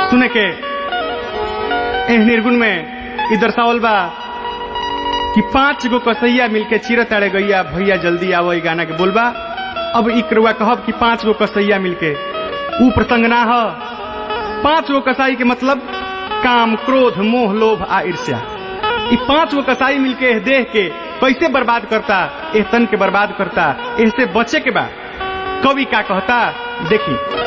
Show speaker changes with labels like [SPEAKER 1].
[SPEAKER 1] सुने के एह निर्गुण में इ दर्शावल बा कि पांच गो कसैया मिलके चिर तारे गैया भैया जल्दी आवो ई गाना के बोलबा अब ई करुआ कहब कि पांच गो कसैया मिलके ऊ प्रसंग ना ह पांच गो कसाई के मतलब काम क्रोध मोह लोभ आ ईर्ष्या ई पांच गो कसाई मिलके एह देह के कैसे बर्बाद करता एह तन के बर्बाद करता एह से बचे के बा कवि का कहता देखी